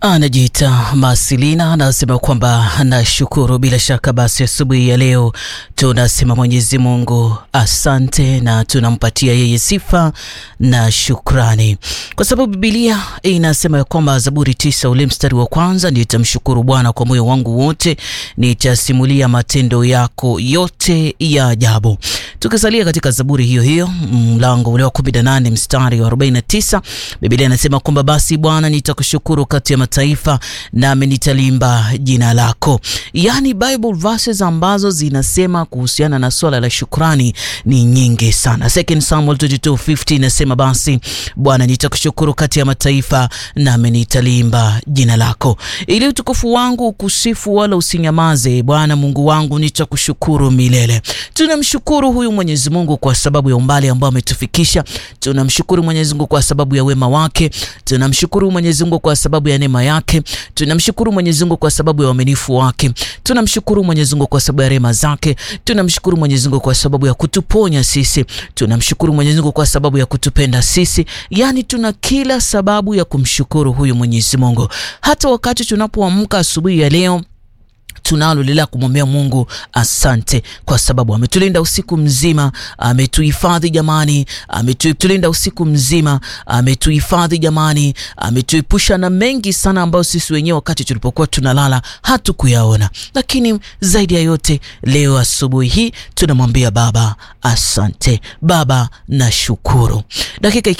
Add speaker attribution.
Speaker 1: Anajiita Masilina anasema kwamba nashukuru. Bila shaka basi, asubuhi ya leo tunasema Mwenyezi Mungu asante, na tunampatia yeye sifa na shukrani, kwa sababu Biblia inasema ya kwamba Zaburi tisa ule mstari wa kwanza, nitamshukuru Bwana kwa moyo wangu wote, nitasimulia matendo yako yote ya ajabu. Tukisalia katika Zaburi hiyo hiyo mlango ule wa 18 mstari wa 49, Biblia inasema kwamba basi Bwana nitakushukuru kati ya mataifa nami nitalimba jina lako. Yaani Bible verses ambazo zinasema kuhusiana na swala la shukrani ni nyingi sana. Second Samuel 22:50 inasema basi Bwana nitakushukuru kati ya mataifa nami nitalimba jina lako, ili utukufu wangu ukusifu wala usinyamaze. Bwana Mungu wangu nitakushukuru milele. Tunamshukuru huyu Mwenyezi Mungu kwa sababu ya umbali ambao ametufikisha. Tunamshukuru Mwenyezi Mungu kwa sababu ya wema wake. Tunamshukuru Mwenyezi Mungu kwa sababu ya neema yake. Tunamshukuru Mwenyezi Mungu kwa sababu ya uaminifu wake. Tunamshukuru Mwenyezi Mungu kwa sababu ya rehema zake. Tunamshukuru Mwenyezi Mungu kwa sababu ya kutuponya sisi. Tunamshukuru Mwenyezi Mungu kwa sababu ya kutupenda sisi. Yaani tuna kila sababu ya kumshukuru huyu Mwenyezi Mungu. Hata wakati tunapoamka asubuhi ya leo tunalo lila kumwambia Mungu asante, kwa sababu ametulinda usiku mzima, ametuhifadhi jamani, ametulinda usiku mzima, ametuhifadhi jamani, ametuepusha na mengi sana ambayo sisi wenyewe wakati tulipokuwa tunalala hatukuyaona. Lakini zaidi ya yote, leo asubuhi hii tunamwambia Baba asante, Baba nashukuru. Dakika